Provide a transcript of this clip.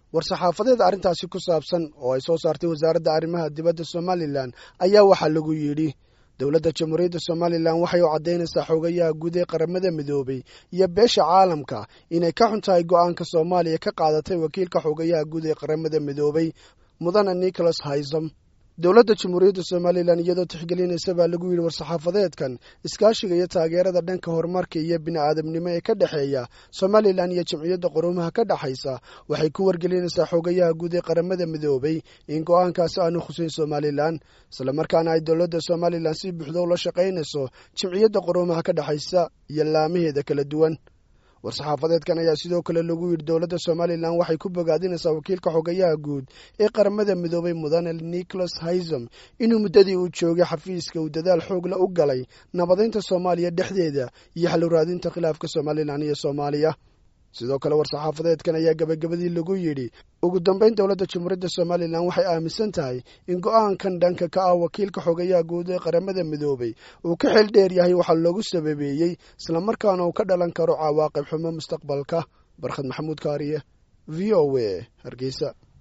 war-saxaafadeed arrintaasi ku saabsan oo ay soo saartay wasaaradda arrimaha dibadda somalilan ayaa waxaa lagu yidhi dowladda jamhuuriyadda somalilan waxay u caddaynaysaa xoogayaha guud ee qaramada midoobay iyo beesha caalamka inay ka xun tahay go'aanka soomaaliya ka qaadatay wakiilka xoogayaha guud ee qaramada midoobay mudane nicholas haysam dowladda jamhuuriyadda somalilan iyadoo tixgelinaysa baa lagu yidhi war-saxaafadeedkan iskaashiga iyo taageerada dhanka horumarka iyo bini'aadamnimo ee ka dhexeeya somalilan iyo jamciyadda quruumaha ka dhexaysa waxay ku wargelinaysaa xoogayaha guud ee qaramada midoobay in go'aankaasi aanu khuseyn somalilan islamarkaana ay dowladda somalilan si buuxda ula shaqaynayso jamciyadda quruumaha ka dhexaysa iyo laamaheeda kala duwan war-saxaafadeedkan ayaa sidoo kale lagu yidhi dowladda somalilan waxay ku bogaadinaysaa wakiilka xogayaha guud ee qaramada midoobay mudane nicholas haysam inuu muddadii uu joogay xafiiska uu dadaal xoogla u galay nabadaynta soomaaliya dhexdeeda iyo xaluraadinta khilaafka somalilan iyo soomaaliya sidoo kale war-saxaafadeedkan ayaa gabagabadii lagu yidhi ugu dambayn dowladda jamhuuriyadda somalilan waxay aaminsan tahay in go'aankan dhanka ka ah wakiilka xogayaha guud ee qaramada midoobay uu ka xil dheer yahay waxaa loogu sababeeyey islamarkaana uu ka dhalan karo cawaaqib xumo mustaqbalka barkhad maxamuud kaariye v o a hargeysa